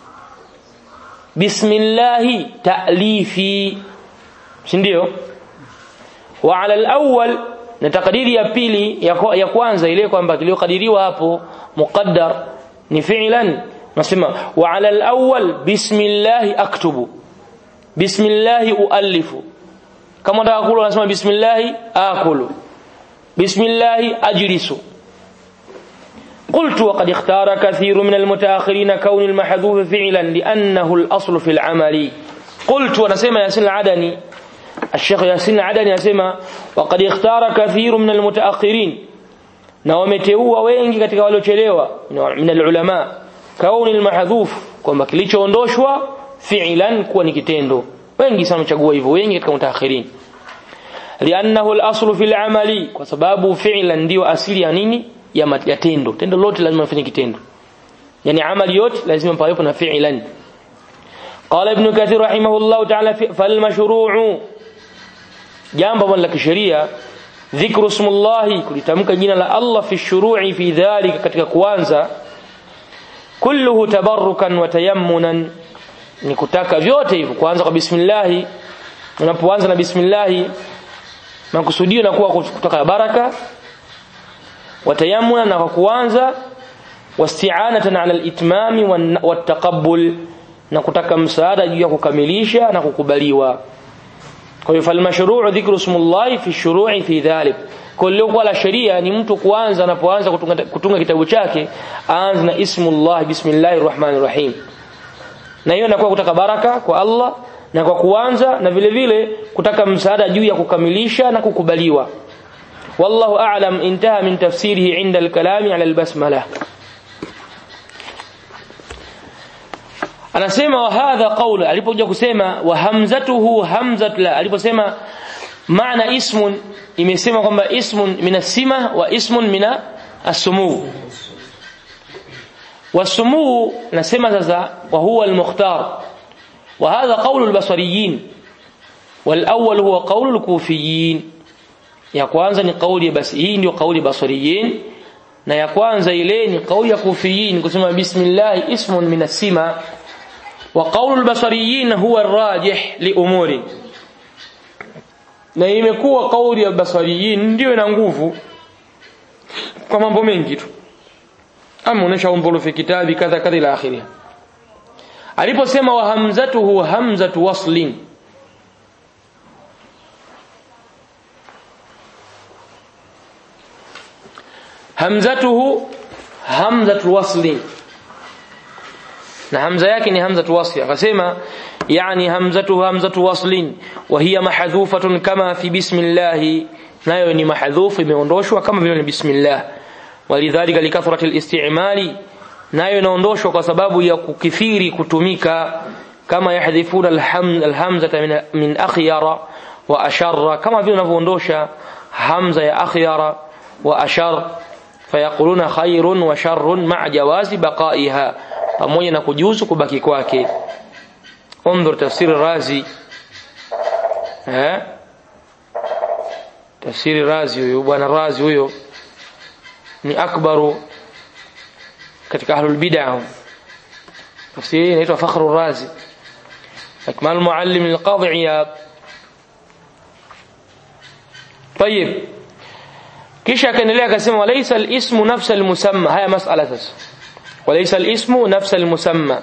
bismillahi ta'lifi si ndio wa ala al-awwal na takdiri ya pili ya, ya kwanza ile kwamba kiliyokadiriwa hapo muqaddar ni fi'lan nasema wa ala al-awwal bismillahi aktubu bismillahi uallifu kama nataka kula nasema bismillahi akulu bismillahi ajlisu قلت وقد اختار كثير من المتأخرين كون المحذوف فعلا لأنه الأصل في العمل قلت ونسمى ياسين العدني الشيخ ياسين العدني يسمى وقد اختار كثير من المتأخرين na wameteua wengi katika waliochelewa min alulama kauni almahdhuf kwamba kilichoondoshwa fi'lan kuwa ni kitendo wengi sana wamechagua hivyo wengi katika mutaakhirin liannahu alaslu fil amali kwa sababu fi'lan ndio asili ya nini ya, ya tendo tendo lote lazima lifanye kitendo yani amali yote lazima pawepo na fi'lan qala ibn kathir rahimahullah ta'ala fal mashru'u jambo la kisheria dhikru ismullahi kulitamka jina la Allah fi shuru'i fi dhalika katika kuanza kulluhu tabarrukan wa tayammunan ni kutaka vyote hivyo kuanza kwa bismillah unapoanza na bismillah makusudio na kuwa kutoka baraka watayamuna na kwa kuanza wasti'anatan ala al-itmami wat-taqabbul na kutaka msaada juu ya kukamilisha na kukubaliwa kwa hiyo fal mashru'u dhikru ismullahi fi shuru'i fi dhalik kullu kwa la sheria ni mtu kuanza anapoanza kutunga, kutunga kitabu chake aanze na ismullah bismillahir rahmanir rahim na hiyo inakuwa kutaka baraka kwa Allah na kwa kuanza na vile vile kutaka msaada juu ya kukamilisha na kukubaliwa والله أعلم انتهى من تفسيره عند الكلام على البسملة anasema wa hadha qaul alipokuja kusema wa hamzatuhu hamzat la aliposema maana ismun imesema kwamba ismun min asima wa ismun min as-sumu was-sumu nasema sasa wa huwa al-mukhtar wa hadha qaul al-basriyin wal awwal huwa qaul al-kufiyin ya kwanza ni kauli basi hii ndio kauli basariyin na ya kwanza ile ni kauli ya kufiyin kusema bismillah ismun min asima wa qaulul basariyin huwa arrajih li umuri na imekuwa kauli ya basariyin ndio ina nguvu kwa mambo mengi tu ama unaisha umbulu fi kitabi kadha kadha ila akhirih aliposema wa hamzatuhu hamzatu waslin hamzatuhu hamzatu wasli na hamza yake ni hamzatu wasli akasema yani hamzatuhu hamzatu waslin wa hiya mahdhufatun kama fi bismillah nayo ni mahdhufu imeondoshwa kama vile ni bismillah walidhalika likathrati alistimali nayo inaondoshwa kwa sababu ya kukithiri kutumika kama yahdhifuna alham, alhamzata min, min akhyara wa asharra kama vile wanavyoondosha hamza ya akhyara wa ashar fayaquluna khairun wa sharrun ma'a jawazi baqaiha pamoja na kujuzu kubaki kwake انظر تفسير الرازي ها تفسير الرازي huyo bwana razi huyo ni akbaru katika ahlul bid'ah tafsiri inaitwa fakhru razi akmal muallim al-qadhi iyad طيب kisha akaendelea akasema walaysa al-ismu nafsa al-musamma haya mas'ala sasa walaysa al-ismu nafsa al-musamma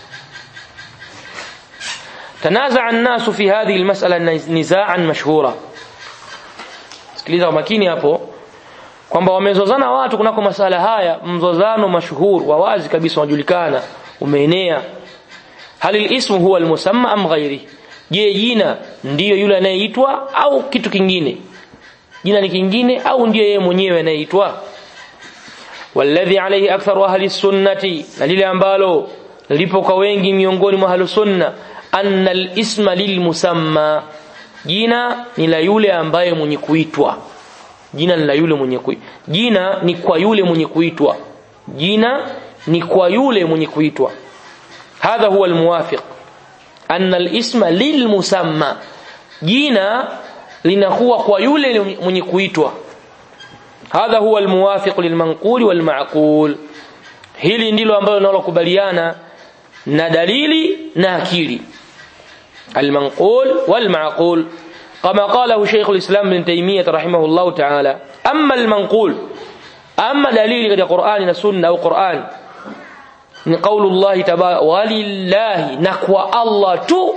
تنازع الناس في هذه المسألة نزاعا مشهورا sikiliza makini hapo kwamba wamezozana watu kunako masala haya mzozano mashhur wa wazi kabisa unajulikana umeenea hal ismu huwa almusamma am ghairi je jina ndiyo yule anayeitwa au kitu kingine jina ni kingine au ndiyo yeye mwenyewe anayeitwa walladhi alayhi aktharu ahli sunnati na lile ambalo lipo kwa wengi miongoni mwa ahli sunna anna al-isma lilmusamma jina ni la yule ambaye mwenye kuitwa jina ni la yule mwenye kuitwa jina ni kwa yule mwenye kuitwa jina ni kwa yule mwenye kuitwa hadha huwa almuwafiq anna al-isma lilmusamma jina linakuwa kwa yule mwenye kuitwa hadha huwa almuwafiq lilmanqul walma'qul hili ndilo ambalo linalokubaliana na dalili na akili المنقول والمعقول كما قاله شيخ الإسلام ابن تيمية رحمه الله تعالى أما المنقول أما دليل قد قرآن سنة أو قرآن من قول الله تبارك ولله نقوى الله تو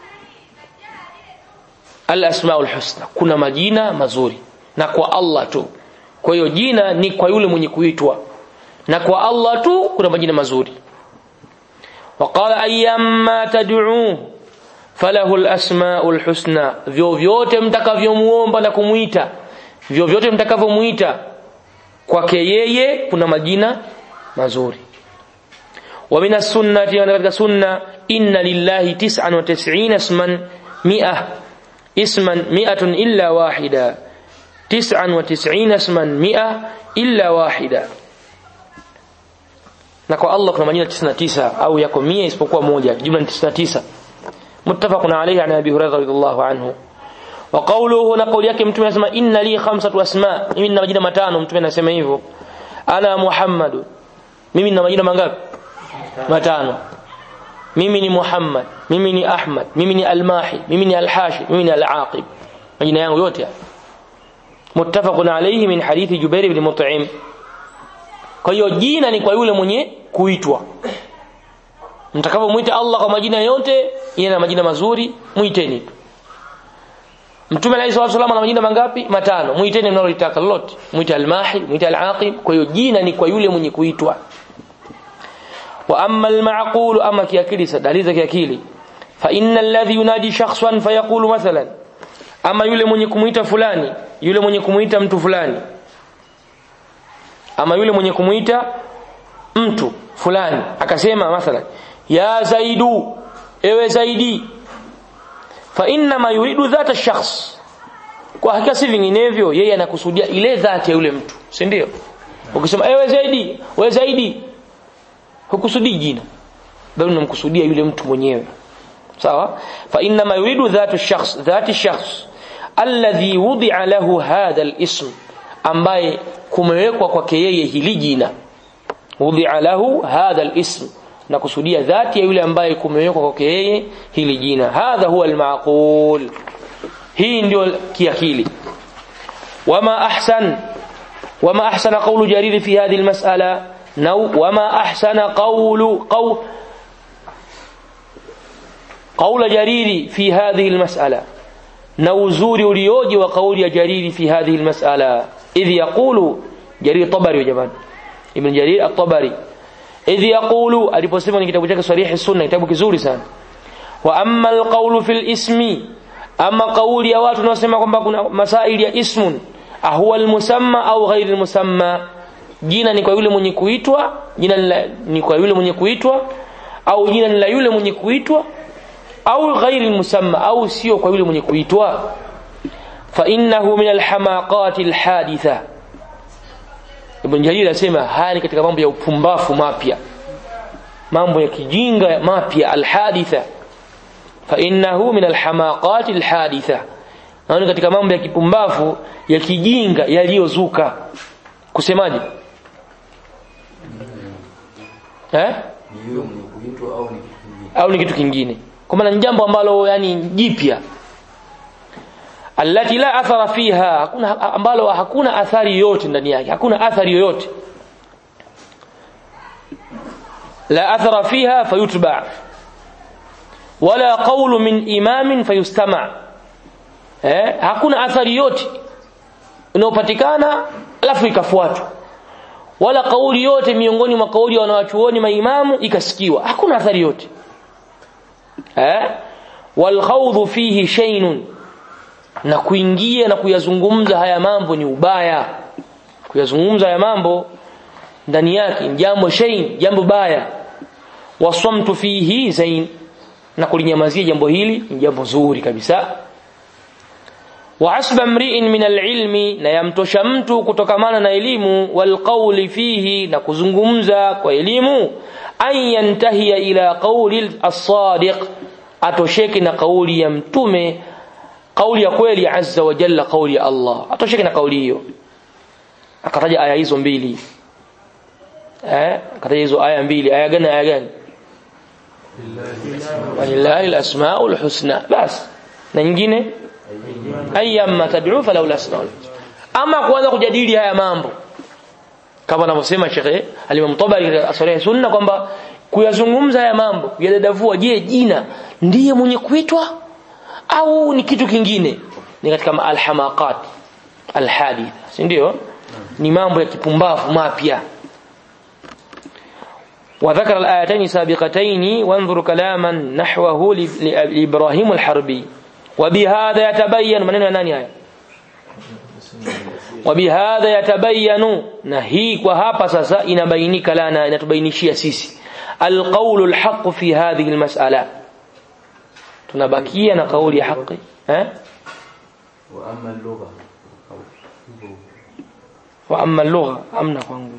الأسماء الحسنى كنا مجينا مزوري نقوى الله تو kwa hiyo jina ni kwa yule mwenye kuitwa na kwa Allah tu kuna majina mazuri waqala ayyamma tad'uuhu falahu alasmaul husna vyovyote mtakavyomuomba na kumuita vyovyote mtakavyomuita kwake yeye kuna majina mazuri wa min as-sunnati wa katika sunna inna lillahi 99 isman 100 isman 100 illa wahida 99 isman 100 illa wahida na kwa Allah kuna majina 99 au yako 100 isipokuwa moja jumla ni 99 متفق عليه عن ابي هريره رضي الله عنه وقوله هنا قول yake mtume anasema inna li khamsatu asma mimi nina majina matano mtume anasema hivyo ana muhammad mimi nina majina mangapi matano mimi ni muhammad mimi ni ahmad mimi ni almahi mimi ni alhashi mimi ni alaqib majina yangu yote muttafaqun alayhi min hadithi jubair ibn mut'im kwa hiyo jina ni kwa yule mwenye kuitwa mtakavyomuita Allah kwa majina yote yeye na majina mazuri muiteni Mtume alayhi salatu wasallam ana majina mangapi matano muiteni mnalolitaka lolote muite al-mahi muite al-aqib kwa hiyo jina ni kwa yule mwenye kuitwa wa amma al-ma'qul ama kiakili dalili za kiakili fa inna alladhi yunadi shakhsan fayaqulu mathalan ama yule mwenye kumuita fulani yule mwenye kumuita mtu fulani ama yule mwenye kumuita mtu fulani akasema mathalan ya zaidu ewe zaidi fa inna ma yuridu dhata shakhs kwa hakika si vinginevyo yeye anakusudia ile dhati ya yule mtu si ndio ukisema ewe zaidi wewe zaidi hukusudii jina bali unamkusudia yule mtu mwenyewe sawa fa inna ma yuridu dhatu shakhs dhati shakhs alladhi wudi'a lahu hadha al-ism ambaye kumewekwa kwake yeye hili jina wudi'a lahu hadha al-ism na kusudia dhati ya yule ambaye kumewekwa kwake yeye hili jina hadha huwa almaqul hii ndio kiakili wama ahsan wama ahsana qawlu jarir fi hadhihi almas'ala nau wama ahsana qawlu qaw قول جرير في هذه المسألة نوزور ulioje wa kauli ya jariri fi hadhihi almas'ala idh yaqulu jarir tabari ya jamani ibn jarir at-tabari idh yaqulu aliposema kwenye kitabu chake sarihi sunna kitabu kizuri sana wa amma alqawlu fil ismi ama kauli ya watu wanaosema kwamba kuna masaili ya ismun ahuwa almusamma au ghairi almusamma jina ni kwa yule mwenye kuitwa jina ni, la, ni kwa yule mwenye kuitwa au jina ni la yule mwenye kuitwa au ghairi almusamma au sio kwa yule mwenye kuitwa fa innahu min alhamaqat alhaditha Ibn Jarir asema haya ni katika mambo ya upumbafu mapya mambo ya kijinga mapya alhaditha fa innahu min alhamaqat alhaditha naona katika mambo ya kipumbafu ya kijinga yaliyozuka kusemaje eh au ni kitu kingine kwa maana ni jambo ambalo yani jipya allati la athara fiha hakuna ambalo hakuna athari yoyote ndani yake hakuna athari yoyote la athara fiha fayutba wala qawlu min imamin fayustama eh hakuna athari yote inayopatikana alafu ikafuatwa wala kauli yote miongoni mwa kauli ya wanawachuoni maimamu ikasikiwa hakuna athari yote eh wal khawdhu fihi shaynun na kuingia na kuyazungumza haya mambo ni ubaya kuyazungumza haya mambo ndani yake ni jambo shayn jambo baya waswamtu fihi zain na kulinyamazia jambo hili ni jambo zuri kabisa wa asba mri'in min al-ilmi na yamtosha mtu kutokamana na elimu wal qawli fihi na kuzungumza kwa elimu an yantahiya ila qawli as-sadiq atosheke na kauli ya mtume kauli ya kweli azza wa jalla kauli ya Allah atosheke na kauli hiyo akataja aya hizo mbili eh akataja hizo aya mbili aya gani aya gani walillahi al-asmaul husna bas na nyingine ayyamma tad'u falau al-asmaul ama kuanza kujadili haya mambo kama anavyosema Sheikh Al-Imam Tabari asari sunna kwamba kuyazungumza haya mambo kuyadadavua je jina ndiye mwenye kuitwa au ni kitu kingine ni katika alhamaqat alhadith si ndio ni mambo ya kipumbavu mapya وذكر الآيتين سابقتين وانظر كلاما نحوه لإبراهيم الحربي وبهذا يتبين من nani haya وبهذا يتبين نهيك وهapa sasa inabainika lana inatubainishia sisi القول الحق في هذه المسألة tunabakia na kauli ya haki eh wa amma lugha wa amma اللغة amna kwangu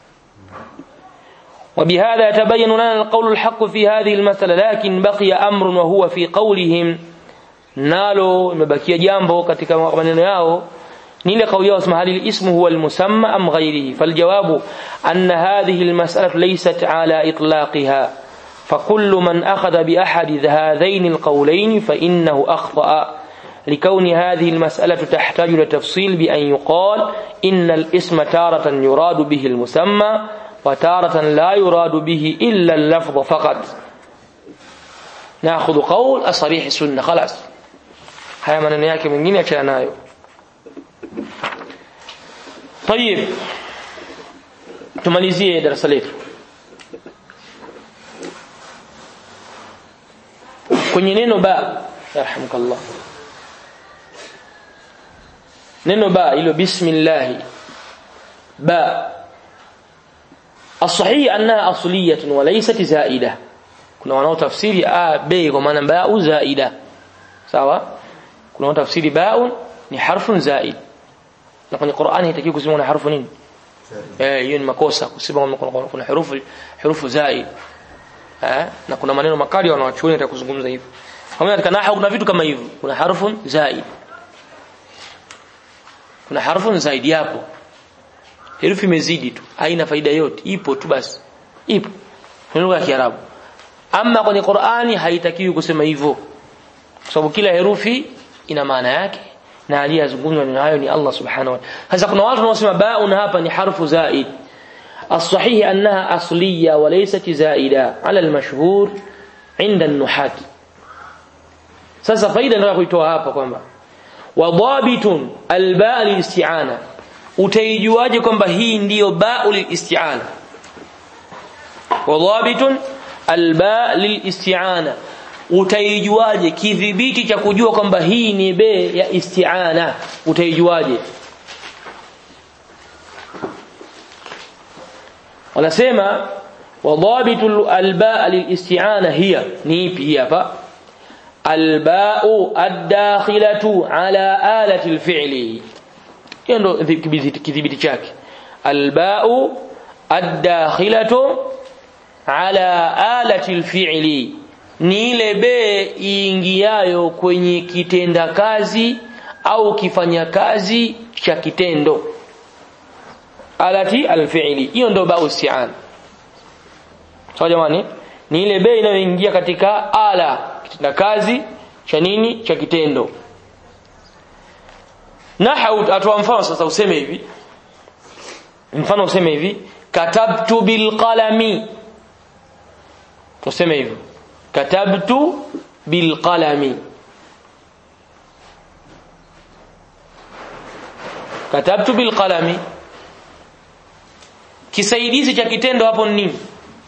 وبهذا يتبين لنا القول الحق في هذه المسألة لكن بقي أمر وهو في قولهم nalo imebakia jambo katika maneno yao ni ile kauli yao sema hali ismu huwa almusamma am ghayrihi faljawabu anna hadhihi almas'alatu laysat ala itlaqiha فكل من أخذ بأحد هذين القولين فإنه أخطأ لكون هذه المسألة تحتاج لتفصيل بأن يقال إن الاسم تارة يراد به المسمى وتارة لا يراد به إلا اللفظ فقط ناخذ قول الصريح السنة خلاص haya maneno yake mengine achana nayo طيب tumalizie darasa letu kwenye neno ba yarhamukallah neno ba ilo bismillah ba الصحيح انها اصليه وليست زائده kuna wanaotafsiri a b kwa maana ba zaida sawa kuna tafsiri baun ni harfun zaid na kwenye Qur'ani haitakiwi kusema na harfu nini eh hiyo ni makosa kusema kuna kuna herufu herufu zaid eh na kuna maneno makali wanawachuoni atakuzungumza hivyo kama katika nahwu kuna vitu kama hivyo kuna harfun zaid kuna harfun zaid yapo herufi imezidi tu haina faida yote ipo tu basi ipo ni lugha ya Kiarabu ama kwenye Qur'ani haitakiwi kusema hivyo kwa sababu kila herufi ina maana yake na aliyezungumzwa nayo ni Allah subhanahu wa ta'ala sasa kuna watu wanaosema baun hapa ni harfu zaid الصحيح أنها أصلية وليست زائدة على المشهور عند النحاة sasa faida nataka kuitoa hapa kwamba wadhabitun albaa lilisti'ana utaijuaje kwamba hii ndiyo baa lilisti'ana wadhabitun albaa lilisti'ana utaijuaje kidhibiti cha kujua kwamba hii ni be ya isti'ana utaijuaje wanasema wadhabitu albaa lilisti'ana hiya ni ipi hii hapa alba'u ad-dakhilatu ala alati al-fi'li hiyo ndo kidhibiti chake alba'u ad-dakhilatu ala alati al-fi'li ni ile be iingiayo kwenye kitenda kazi au kifanya kazi cha kitendo alati al-fi'li hiyo ndo ba'u isti'ana sawa jamani ni ile be inayoingia katika ala kitenda kazi cha nini cha kitendo nahau atoa mfano sasa useme hivi mfano useme hivi katabtu bilqalami useme hivi katabtu bilqalami katabtu bilqalami kisaidizi cha kitendo hapo ni nini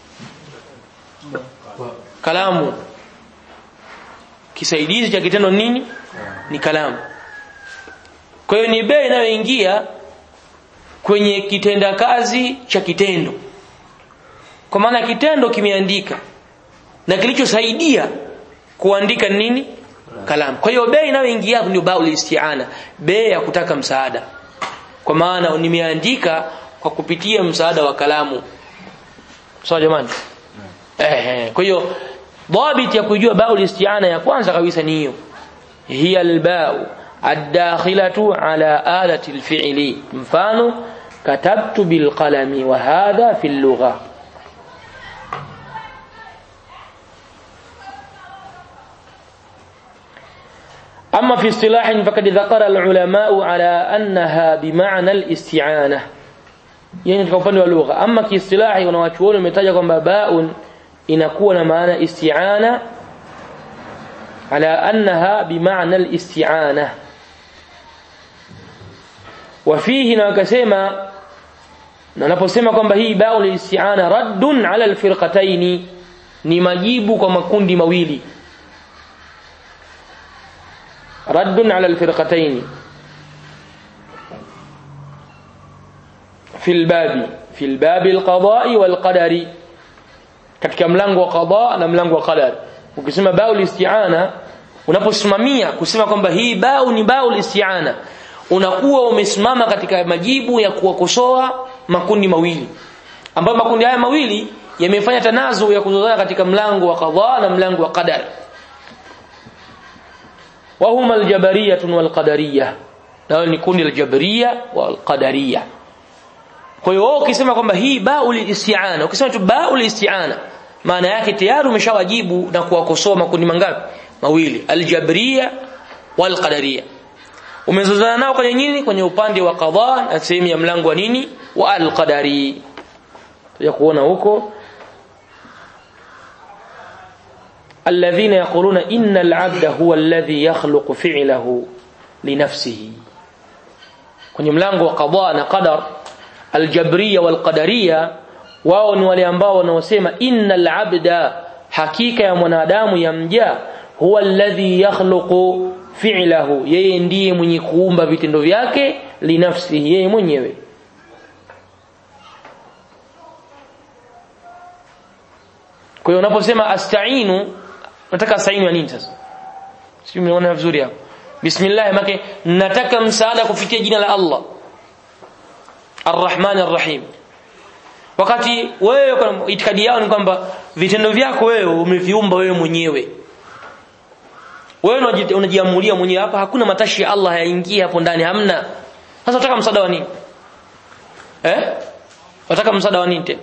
kalamu kisaidizi cha kitendo nini ni kalamu kwa hiyo ni bei inayoingia kwenye kitenda kazi cha kitendo kwa maana kitendo kimeandika na kilichosaidia kuandika nini kalamu kwa hiyo bei inayoingia ndio baul isti'ana bei ya kutaka msaada kwa maana nimeandika kwa kupitia msaada wa kalamu sawa jamani eh kwa hiyo dhabit ya kujua baul isti'ana ya kwanza kabisa ni hiyo hiya albau الداخلة على آلة الفعل مفانو كتبت بالقلم وهذا في اللغة أما في اصطلاح فقد ذكر العلماء على أنها بمعنى الاستعانة يعني katika upande wa lugha ama kiistilahi wanawachuoni umetaja kwamba baun inakuwa na maana isti'ana ala annaha bimaana al-isti'ana wafihi na wakasema na anaposema kwamba hii ba'u al-isti'ana raddun ala al-firqatayn ni majibu kwa makundi mawili raddun ala al-firqatayn في الباب في الباب القضاء والقدر katika mlango wa qada na mlango wa qadar ukisema ba'u isti'ana unaposimamia kusema kwamba hii ba'u ni ba'u isti'ana unakuwa umesimama katika majibu ya kuwakosoa makundi mawili ambayo makundi haya mawili yamefanya tanazu ya kuzozana katika mlango wa qada na mlango wa qadar wa huma aljabariyah walqadariyah nao ni kundi la jabariyah walqadariyah kwa hiyo wewe ukisema kwamba hii baul isti'ana ukisema tu baul isti'ana maana yake tayari umeshawajibu na kuwakosoa makundi mangapi mawili aljabriya walqadariya umezozana nao kwenye nini kwenye upande wa qadha na sehemu ya mlango wa nini wa alqadari ya kuona huko alladhina yaquluna inna al'abda huwa alladhi yakhluqu fi'lahu linafsihi kwenye mlango wa qadha na qadar aljabriya walqadariya wao ni wale ambao wanaosema innal abda hakika ya mwanadamu ya mja huwa alladhi yakhluqu fi'lahu yeye ndiye mwenye kuumba vitendo vyake linafsihi yeye mwenyewe kwa hiyo unaposema astainu nataka astainu ya nini sasa sio umeona vizuri hapo bismillah make nataka msaada kufikia jina la Allah Ar-Rahman Ar-Rahim wakati wewe kwa itikadi yao ni kwamba vitendo vyako wewe umeviumba wewe mwenyewe wewe unajiamulia mwenyewe hapa hakuna matashi ya Allah yaingie hapo ndani hamna sasa unataka msaada wa nini eh unataka msaada wa nini tena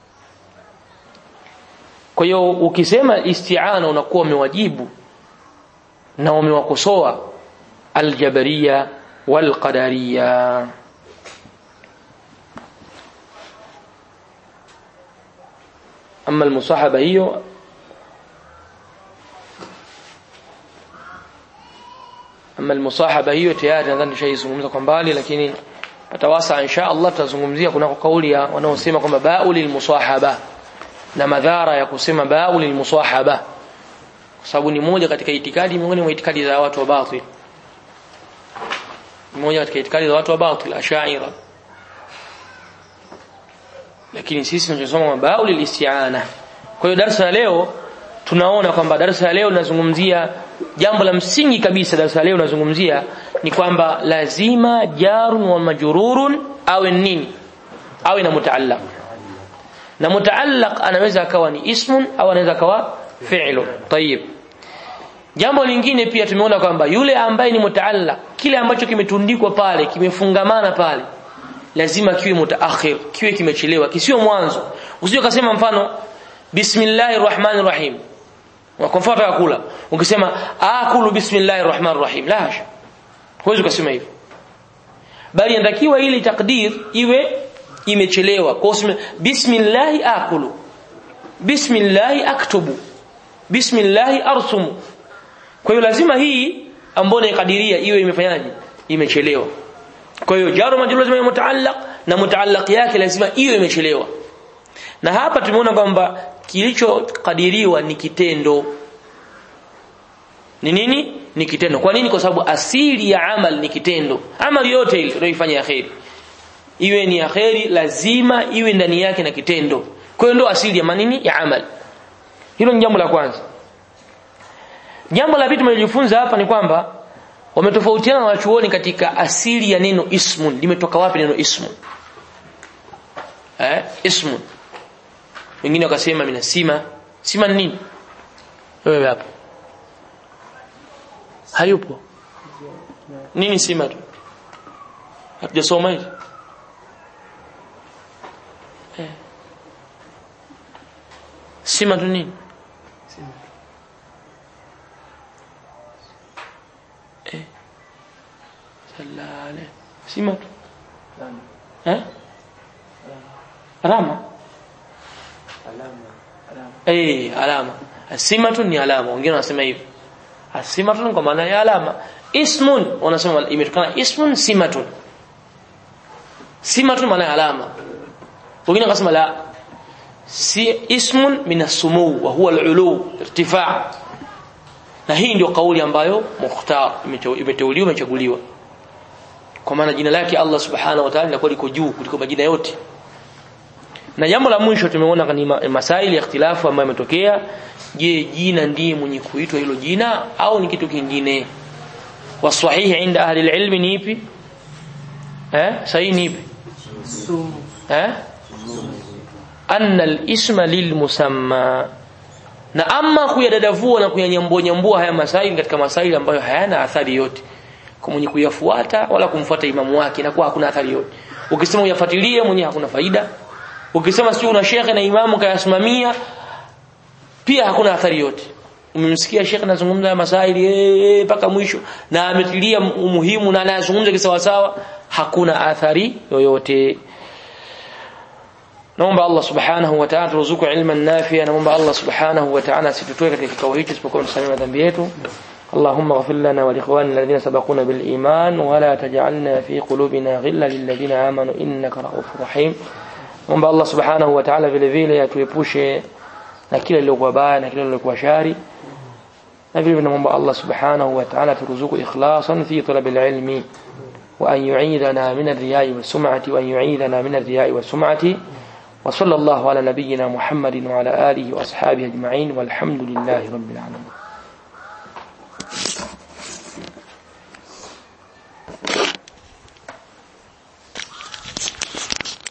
kwa hiyo ukisema isti'ana unakuwa umewajibu na umewakosoa aljabariya walqadariya ama almusahaba hiyo ama almusahaba hiyo tayari nadhani tushaizungumza kwa mbali lakini atawasa insha Allah tutazungumzia kuna kauli ya wanaosema kwamba ba'u lilmusahaba na madhara ya kusema ba'u lilmusahaba kwa sababu ni moja katika itikadi miongoni mwa itikadi za watu wa batil moja katika itikadi za watu wa batil ashaira lakini sisi tunachosoma mabau lilistiana kwa hiyo darasa la leo tunaona kwamba darasa la leo linazungumzia jambo la msingi kabisa darasa la leo linazungumzia ni kwamba lazima jarun wa majrurun awe nini awe na mutaallaq na mutaallaq anaweza akawa ni ismun au anaweza akawa fi'lu tayib jambo lingine pia tumeona kwamba yule ambaye ni mutaallaq kile ambacho kimetundikwa pale kimefungamana pale lazima kiwe mutaakhir kiwe kimechelewa kisiwe mwanzo usije ukasema mfano bismillahir rahmanir rahim kwa mfano ya kula ukisema akulu bismillahir rahmanir rahim la hasha huwezi kusema hivyo bali inatakiwa ili takdir iwe imechelewa kwa useme bismillahi akulu bismillahi aktubu bismillahi arsumu kwa hiyo lazima hii ambayo naikadiria iwe imefanyaje imechelewa kwa hiyo jaru majrur lazima iwe mutaallaq na mutaallaq yake lazima iwe imechelewa na hapa tumeona kwamba kilichokadiriwa ni kitendo ni nini ni kitendo kwa nini kwa sababu asili ya amal ni kitendo amali yote ile unayoifanya ya khairi iwe ni ya khairi lazima iwe ndani yake na kitendo kwa hiyo ndio asili ya manini ya amal hilo ni jambo la kwanza jambo la pili tumejifunza hapa ni kwamba wametofautiana na wachuoni katika asili ya neno ismun limetoka wapi neno ismun eh ismun wengine wakasema mina sima sima ni nini wewe hapo hayupo nini sima tu hatujasoma hivi eh. sima tu nini eh. salale sima tu eh alama eh alama simatu ni alama wengine wanasema hivyo asimatun kwa maana ya alama ismun wanasema imetokana ismun simatun simatun maana ya alama wengine wakasema la si ismun min as-sumu wa huwa al-ulu irtifa' na hii ndio kauli ambayo mukhtar imeteuliwa imechaguliwa kwa maana jina lake Allah subhanahu wa ta'ala linakuwa liko juu kuliko majina yote na jambo la mwisho tumeona ni masaili ya ikhtilafu ambayo yametokea je jina ndiye mwenye kuitwa hilo jina au ni kitu kingine wasahihi inda ahli alilm ni ipi eh sahihi ni ipi eh anna alisma lilmusamma na ama kuyadadavua na kuyanyambua nyambua haya masaili katika masaili ambayo hayana athari yote kwa mwenye kuyafuata wala kumfuata imamu wake na kwa hakuna athari yote ukisema uyafuatilie mwenye hakuna faida ukisema sio una shekhe na imamu kayasimamia pia hakuna athari yote umemsikia shekhe anazungumza masaili mpaka mwisho na ametilia umuhimu na anazungumza kisawa sawa hakuna athari yoyote naomba Allah subhanahu wa ta'ala turuzuku ilman nafi'a naomba Allah subhanahu wa ta'ala asitutoe katika kikao hichi isipokuwa tusamee madhambi yetu اللهم اغفر لنا ولإخواننا الذين سبقونا بالإيمان ولا تجعلنا في قلوبنا غلا للذين آمنوا إنك رؤوف رحيم Omba Allah Subhanahu wa Ta'ala vile vile atuepushe na kile lilokuwa baya na kile lilokuwa shari. Na vile vile naomba Allah Subhanahu wa Ta'ala turuzuku ikhlasan fi talab al-ilmi wa an yu'idana min ar-riya'i was-sum'ati wa an yu'idana min ar-riya'i was-sum'ati. Wa sallallahu ala nabiyyina Muhammadin wa ala alihi wa ashabihi ajma'in walhamdulillahi rabbil alamin.